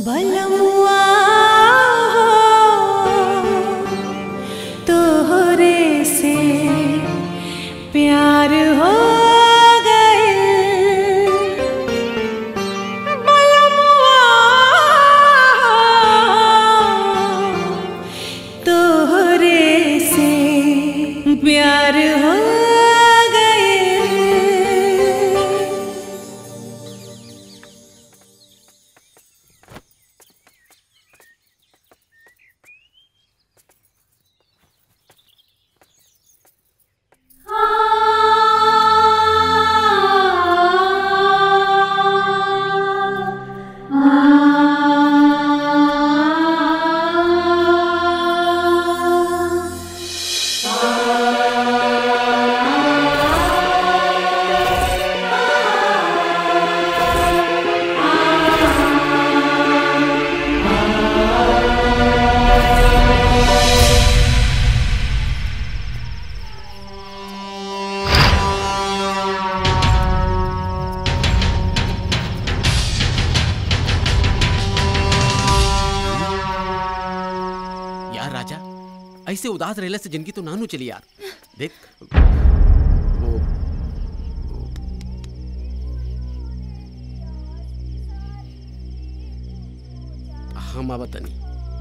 बलमुआ तोहरे से प्यार हो गए बलमुआ तोहरे से प्यार हो गए यार राजा ऐसे उदास रहने से जिंदगी तो नानू चली यार देख वो हम आवतनी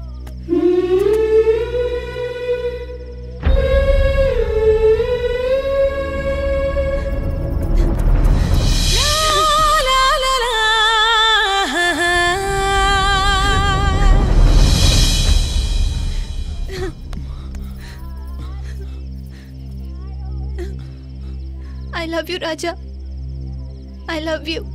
आई लव यू राजा आई लव यू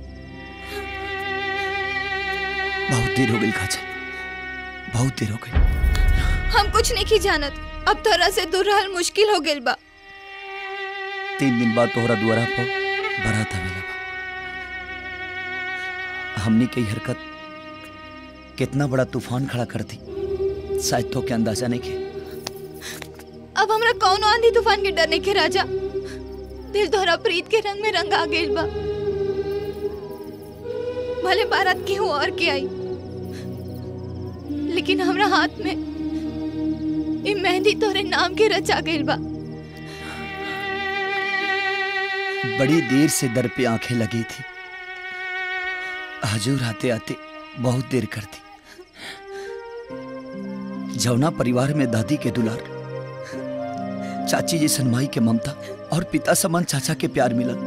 बहुत देर हो गई काजल बहुत देर हो गई हम कुछ नहीं की जानत अब तोरा से दूर रहल मुश्किल हो गेल बा तीन दिन बाद तोहरा दुआरा पर बारात आवेला बा हमनी के ई हरकत कितना बड़ा तूफान खड़ा कर दी शायद तो के अंदाजा नहीं के अब हमरा कौन आंधी तूफान के डरने के राजा दिल तोहरा प्रीत के रंग में रंगा गेल बा भले बारात के हो और के आई लेकिन हमरा हाथ में ई मेहंदी तोरे नाम के रचा गेल बा बड़ी देर से दर पे आंखें लगी थी हजूर आते आते बहुत देर कर दी जौना परिवार में दादी के दुलार चाची जैसन माई के ममता और पिता समान चाचा के प्यार मिलल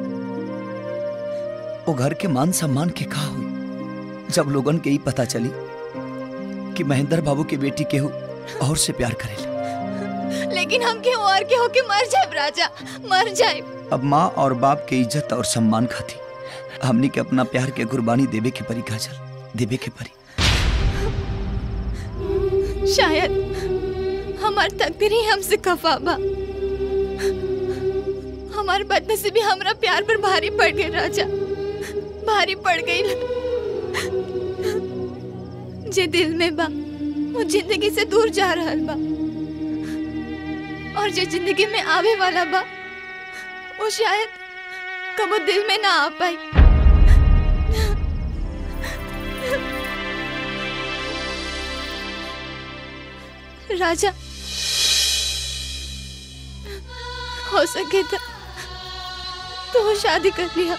वो घर के मान सम्मान के कहा हुई जब लोगन के ही पता चली कि महेंद्र बाबू की बेटी केहू और से प्यार करेले लेकिन हम के और के होके मर जाए राजा मर जाए अब माँ और बाप के इज्जत और सम्मान खाती हमनी के अपना प्यार के कुर्बानी देवे के परी काजल देवे के परी शायद हमार तकदीर ही हमसे खफा बा हमार बदनसीबी हमरा प्यार पर भारी पड़ गई राजा भारी पड़ गई जे दिल में बा वो जिंदगी से दूर जा रहल बा और जो जिंदगी में आवे वाला बा वो शायद कबो दिल में ना आ पाई राजा हो सके तो तो शादी कर लिया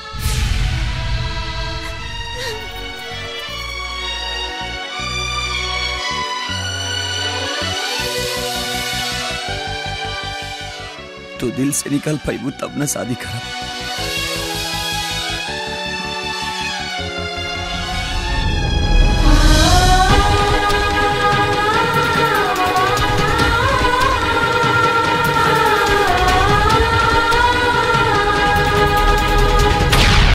तू दिल से निकल पैबू तब न शादी करब